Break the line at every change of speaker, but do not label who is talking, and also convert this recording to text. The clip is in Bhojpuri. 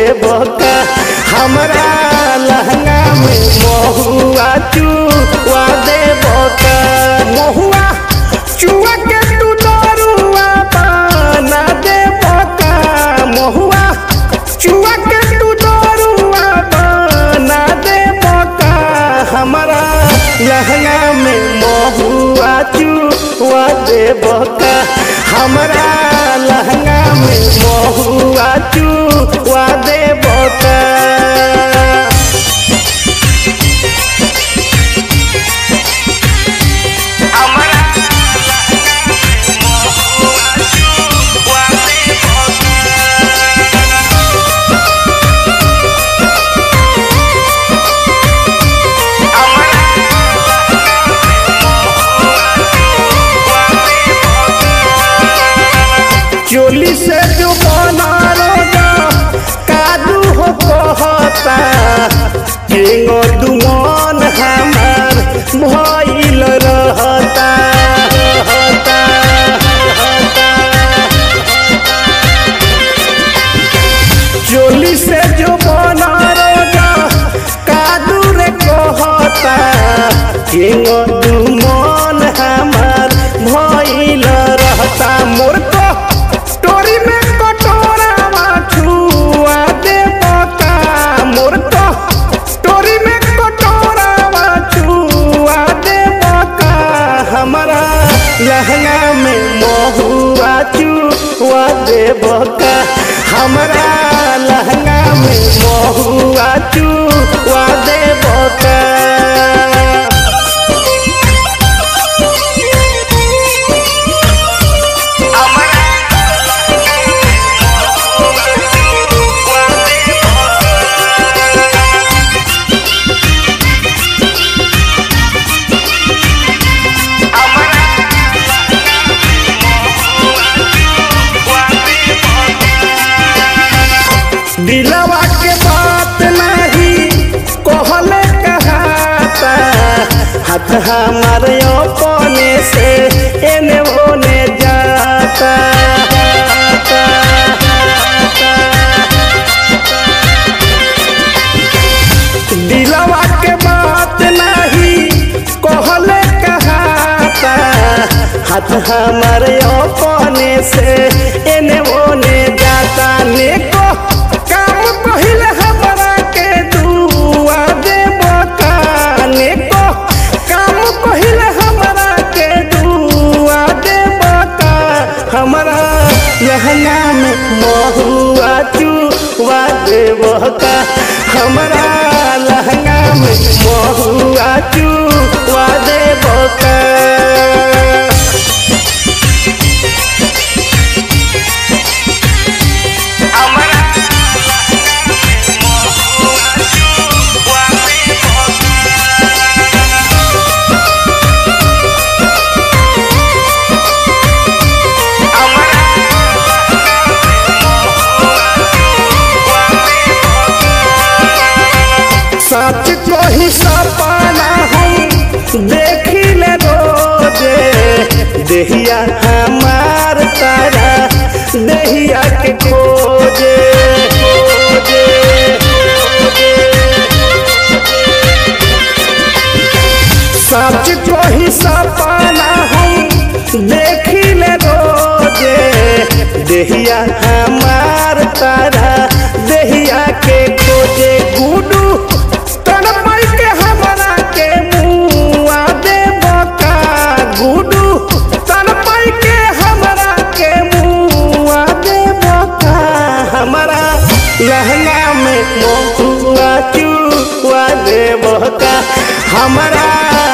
देबका हमरा लहंगा में महुआ चुआ देबका महुआ चुआ के तू दरुआ बना देबका महुआ चुआ के तू दरुआ बना देबका हमरा लहंगा में महुआ चुआ देबका हमरा लहंगा में महुआ चुआ देबका चोली से जो बना रोजा कादू हो कहता केंगो दुमन हमार भइल रहता रहता चोली से जो बना रोजा कादू रे कहता केंगो दुमन हमार भइल रहता मोर को स्टोरी में कटोरा छुआ दे बता मोर को स्टोरी में कटोरा छुआ दे बता हमारा लहंगा में महुआ चुआ दे बता हमारा लहंगा में महुआ चुआ दे बता दिलवा के बात नहीं कहले कहाता हाथ हमारे अपने से एने ओने जाता दिलवा के बात नहीं कहले कहाता हाथ हमारे अपने से एने ओने जाता neko काम पहिले हमरा के दुआ देबो काने को काम पहिले हमरा के दुआ देबो का हमरा लहंगा में महुआ चुआ देबो का हमरा लहंगा में महुआ चुआ देबो का सच को ही सपना हम देखी ले रोजे देहिया हमार तारा देहिया के खोजे खोजे सच को ही सपना हम देखी ले रोजे देहिया हमार तारा देहिया के खोजे गुडू तन पाई के हमरा के मुआ दे बका गुडू तन पाई के हमरा के मुआ दे बका हमरा लहंगा में मुआ चुआ दे बका हमरा